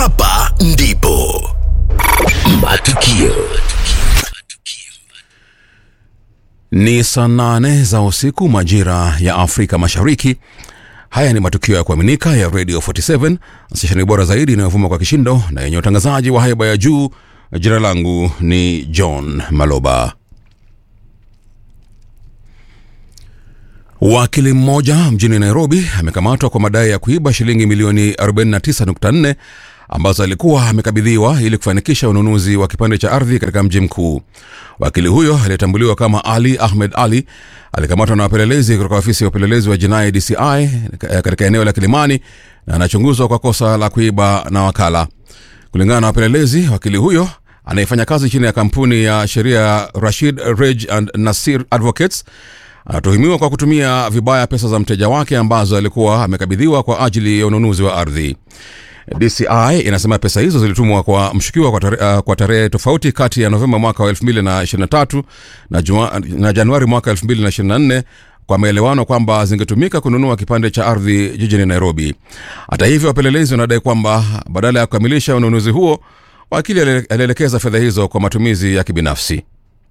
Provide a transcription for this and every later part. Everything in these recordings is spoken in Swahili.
Hapa ndipo matukio Ni saa nane za usiku majira ya Afrika Mashariki. Haya ni matukio ya kuaminika ya Radio 47 stesheni bora zaidi inayovuma kwa kishindo na yenye utangazaji wa haiba ya juu. Jina langu ni John Maloba. Wakili mmoja mjini Nairobi amekamatwa kwa madai ya kuiba shilingi milioni 49.4 ambazo alikuwa amekabidhiwa ili kufanikisha ununuzi wa kipande cha ardhi katika mji mkuu. Wakili huyo aliyetambuliwa kama Ali Ahmed Ali alikamatwa na wapelelezi kutoka ofisi ya upelelezi wa jinai DCI katika eneo la Kilimani na anachunguzwa kwa kosa la kuiba na wakala. Kulingana na wapelelezi, wakili huyo anayefanya kazi chini ya kampuni ya sheria Rashid Rej and Nasir Advocates anatuhumiwa kwa kutumia vibaya pesa za mteja wake ambazo alikuwa amekabidhiwa kwa ajili ya ununuzi wa ardhi. DCI inasema pesa hizo zilitumwa kwa mshukiwa kwa tarehe, uh, kwa tarehe tofauti kati ya Novemba mwaka wa 2023 na, jua, na Januari mwaka 2024 kwa maelewano kwamba zingetumika kununua kipande cha ardhi jijini Nairobi. Hata hivyo, wapelelezi wanadai kwamba badala ya kukamilisha ununuzi huo, wakili alielekeza fedha hizo kwa matumizi ya kibinafsi.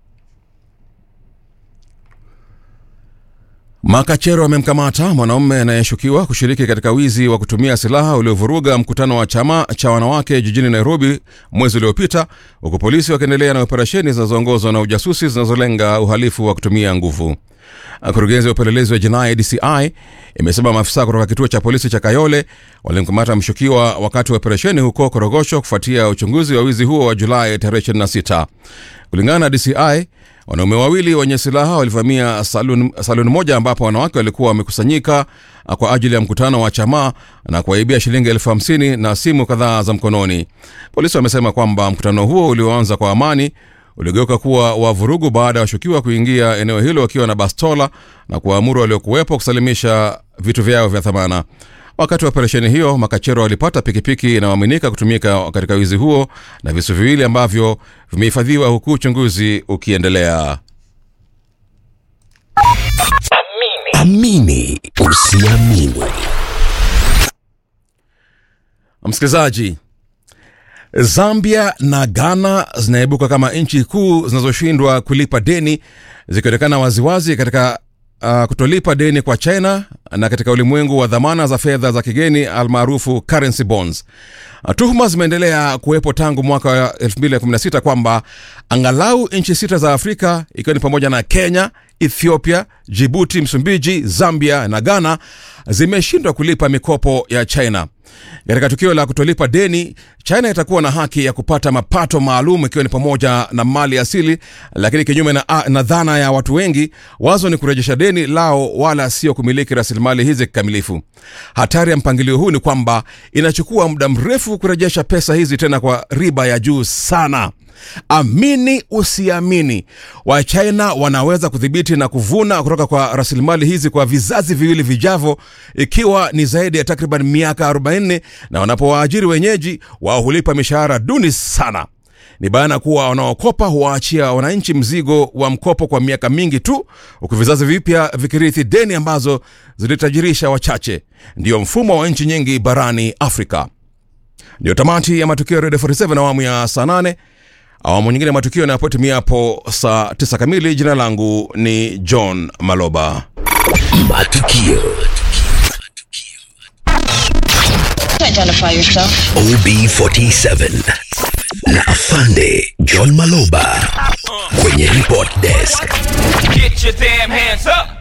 Makachero amemkamata mwanaume anayeshukiwa kushiriki katika wizi wa kutumia silaha uliovuruga mkutano wa chama cha wanawake jijini Nairobi mwezi uliopita, huku polisi wakiendelea na operesheni zinazoongozwa na ujasusi zinazolenga uhalifu wa kutumia nguvu. Kurugenzi ya upelelezi wa jinai DCI imesema maafisa kutoka kituo cha polisi cha Kayole walimkamata mshukiwa wakati wa operesheni huko Korogosho kufuatia uchunguzi wa wizi huo wa Julai tarehe 26. Kulingana na DCI, wanaume wawili wenye silaha walivamia saluni salun moja ambapo wanawake walikuwa wamekusanyika kwa ajili ya mkutano wa chama na kuwaibia shilingi elfu hamsini na simu kadhaa za mkononi. Polisi wamesema kwamba mkutano huo ulioanza kwa amani uligeuka kuwa wa vurugu baada ya washukiwa kuingia eneo hilo wakiwa na bastola na kuwaamuru waliokuwepo kusalimisha vitu vyao vya thamana. Wakati wa operesheni hiyo, makachero walipata pikipiki inayoaminika kutumika katika wizi huo na visu viwili ambavyo vimehifadhiwa huku uchunguzi ukiendelea. amini usiamini Msikilizaji, Zambia na Ghana zinaibuka kama nchi kuu zinazoshindwa kulipa deni zikionekana waziwazi katika uh, kutolipa deni kwa China na katika ulimwengu wa dhamana za fedha za kigeni almaarufu currency bonds. Uh, tuhuma zimeendelea kuwepo tangu mwaka wa 2016 kwamba angalau nchi sita za Afrika ikiwa ni pamoja na Kenya, Ethiopia, Jibuti, Msumbiji, Zambia na Ghana zimeshindwa kulipa mikopo ya China. Katika tukio la kutolipa deni, China itakuwa na haki ya kupata mapato maalum ikiwa ni pamoja na mali asili, lakini kinyume na, na dhana ya watu wengi, wazo ni kurejesha deni lao wala sio kumiliki rasilimali hizi kikamilifu. Hatari ya mpangilio huu ni kwamba inachukua muda mrefu kurejesha pesa hizi, tena kwa riba ya juu sana. Amini usiamini, Wachina wanaweza kudhibiti na kuvuna kutoka kwa rasilimali hizi kwa vizazi viwili vijavyo, ikiwa ni zaidi ya takriban miaka 40, na wanapowaajiri wenyeji wao hulipa mishahara duni sana. Ni bayana kuwa wanaokopa huwaachia wananchi mzigo wa mkopo kwa miaka mingi tu, huku vizazi vipya vikirithi deni ambazo zilitajirisha wachache. Ndiyo mfumo wa nchi nyingi barani Afrika. Ndiyo tamati ya matukio ya Radio 47 awamu ya saa 8 awamu nyingine ya matukio yanapotimia hapo saa 9 kamili. Jina langu ni John Maloba. matukio Identify yourself. OB47 na afande John Maloba kwenye report desk. Get your damn hands up.